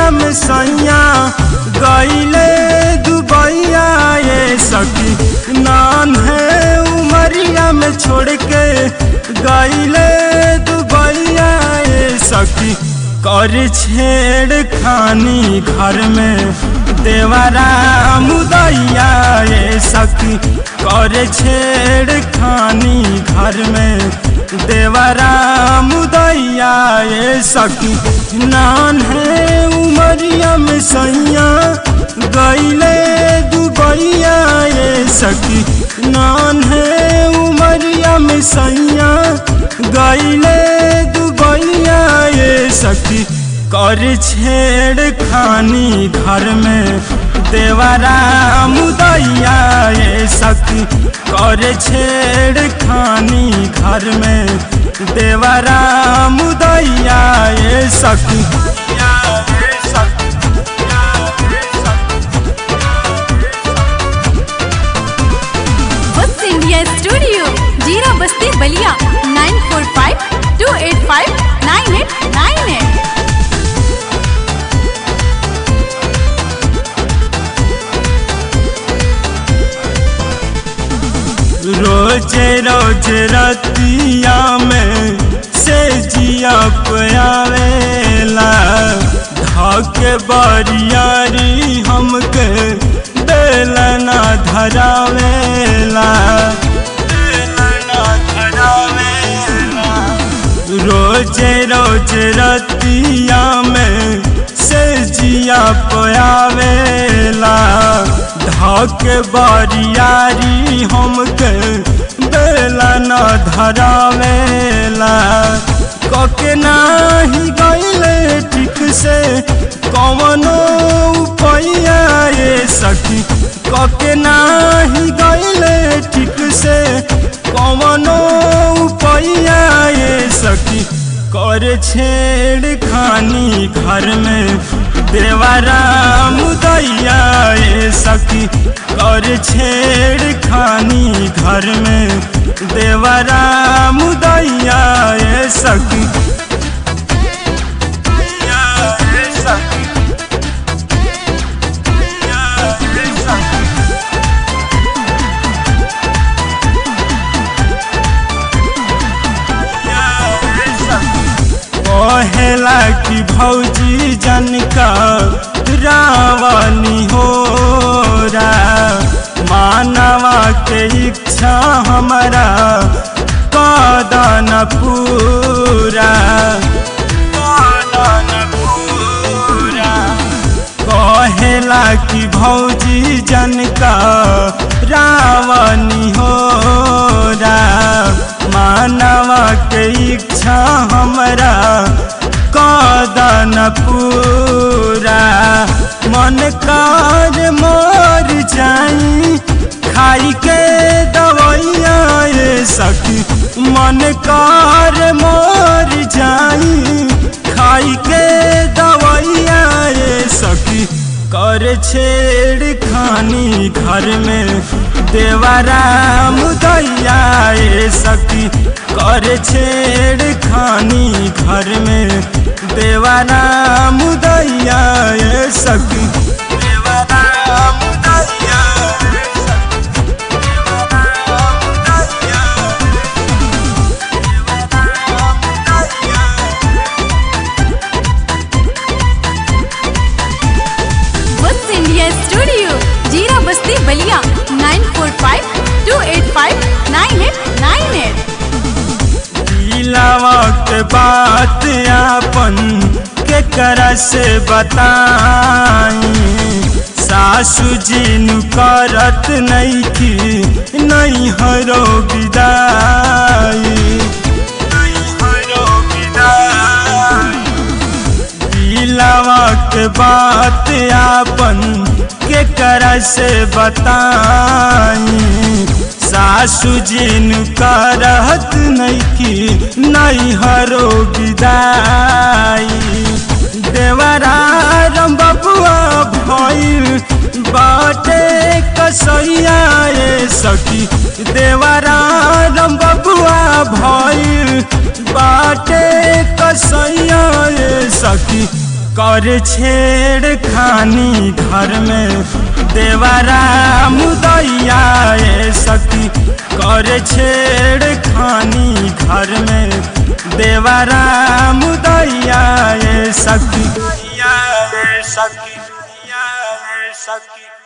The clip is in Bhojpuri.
उमरिया में सैया गईले दुबैया ये सखी नान है उमरिया में छोड़ के गईले दुबैया ये सखी कर छेड़ खानी घर में देवरा मुदैया ये सखी कर छेड़ खानी घर में देवरा मुदैया ये सखी नान है उमरिया में सैया गईले दुबैया ये सखी नान है उमरिया में सैया गईले दुबैया ये सखी कर छेड़ खानी घर में देवरा मुदैया ये सखी कर छेड़ खानी घर में देवरा मुदैया ये सखी बस इंडिया स्टूडियो जीरा Basti Ballia nine four five two eight five nine eight nine eight रोज रोज रतिया में से जिया पयावेला धक बरियारी हमके बेलना धरावेला बेलना धरावेला रोज रोज रतिया में से जिया पयावेला धक बरियारी हमके बेला न धरावेला कके नाही गईले ठीक से कवनो उपाया ये सखी कके नाही गईले ठीक से कवनो उपाया ये सखी कर छेड़ खानी घर में देवरा मुदैया ये सखी कर छेड़ खानी घर में देवरा मुदैया ये सखी ये सखी ये सखी कहेला कि भौजी जनका रावणी हो रा मानवा के इच्छा हमारा कदन पूरा कदन पूरा कहेला कि भौजी जनका रावणी हो रा मानवा के इच्छा हमरा कदन पूरा मन कार मर जाई खाई के दवैया ये सखी मन कार मर जाई खाई के दवैया ये सखी कर छेड़ खानी घर में देवरा मुदैया ये सखी कर छेड़ खानी घर में देवरा मुदैया ये सखी देवरा मुदैया ये सखी, देवरा मुदैया, देवरा मुदैया। बस इंडिया स्टूडियो जीरा Basti Ballia nine four five two eight five nine eight nine eight दिलावा के बात अपन के कर से बताई सासू जी नु करत नहीं की नहीं हरो विदाई नहीं हरो विदाई दिलावा के बात आपन के कर से बताई सासू जिन करत नहीं की नहीं हरो विदाई देवरा रम बबुआ भइल बाटे कसैया ये सखी देवरा रम बबुआ भइल बाटे कसैया ये सखी कर छेड़ खानी घर में देवरा मुदैया ए सखी कर छेड़ खानी घर में देवरा मुदैया ए सखी या ए सखी या ए सखी